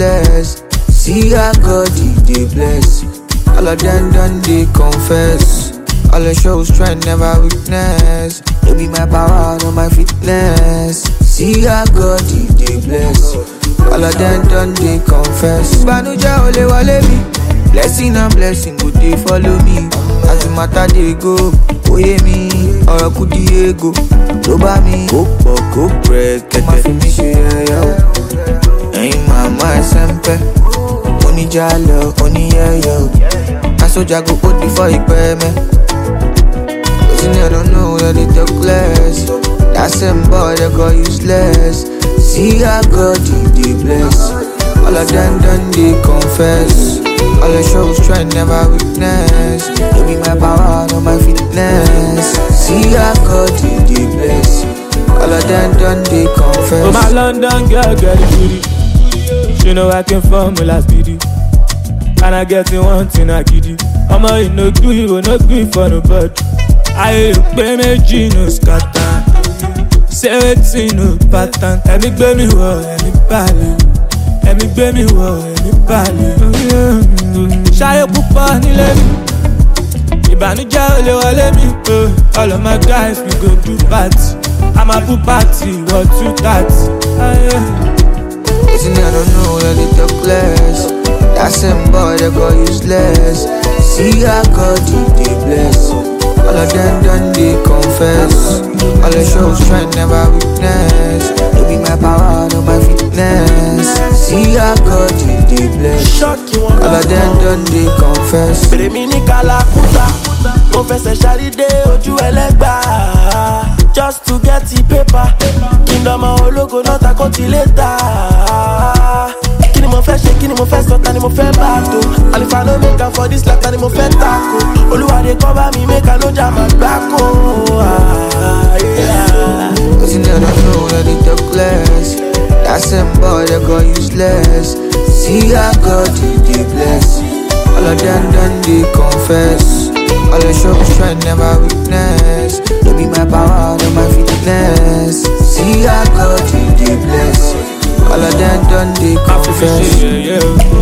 useless. See how God he dey bless. All of them done they confess. All the shows try never weakness. No be my power, no my fitness. See how God he dey bless. All of them done they confess. Ìbànújẹ́ ò lè wọlé mi. Blessing and blessing go dey follow me. As the matter dey go, oyè mi, ọ̀rọ̀ kù di ego. Tó bá mi, kó pọ̀ kó pẹ̀ kẹ̀kẹ́. Má fi mi ṣe ẹyẹ o. Ẹ̀yin màmá ẹsẹ̀ ń pẹ́. Oníjà lọ, oníyẹ̀yẹ̀ o. Aṣọ́jà go hold before ìpẹ́ mẹ́. Wetin I don't know, yeah, they talk less. That same boy, they go useless. See how God he dey bless. All of them done they confess. All the shows try never weakness. No be my power, no my fitness. See how God he dey bless. All of them done they confess. Oh my London girl, get it booty. She know I came from my last video. And I get in one thing I give you. Ọmọ yìí no do you, no gree for nobody. Ayé pé méjì no scatter. Ṣé wetin no pattern? Ẹ̀mí gbé mi wọ̀, ẹ̀mí balẹ̀. Ẹ̀mí gbé mi wọ̀, ẹ̀mí balẹ̀. Ṣayé púpọ̀ nílé mi. Ìbànújẹ́ ò lè wọlé mi. oh. All of my guys we go do party. A máa bú party, wọ̀ two thirty. Ayé. Wetin I don't know, yeah, they talk less. That same boy, they go useless. See how God he dey bless. All of them done they confess. All the shows try never weakness. No be my power, no my fitness. See how God he dey bless. ṣọ́ọ̀kì wọn All of them done they confess. bèrè mi ní kàlàkùtà mo fẹsẹ̀ ṣàdédé ojú ẹlẹ́gbà just to get the paper kí n dọ́mọ ológo náà ta kó ti lé ta kí ni mo fẹ́ ṣe kí ni mo fẹ́ sọ ta ni mo fẹ́ bá a tó àlefa no make am for this life ta ni mo fẹ́ tako olúwàdé kọ́ bá mi make am no jà má gbáko. Ah, yeah. Wetin I don't know, yeah, they talk less. That same boy, they go useless. See how God he dey bless. All of them done they confess. All the shows try never weakness. No be my power, no my fitness. See how God he dey bless. All of them done they Má fi fi confess. ṣe yẹ̀yẹ́ o.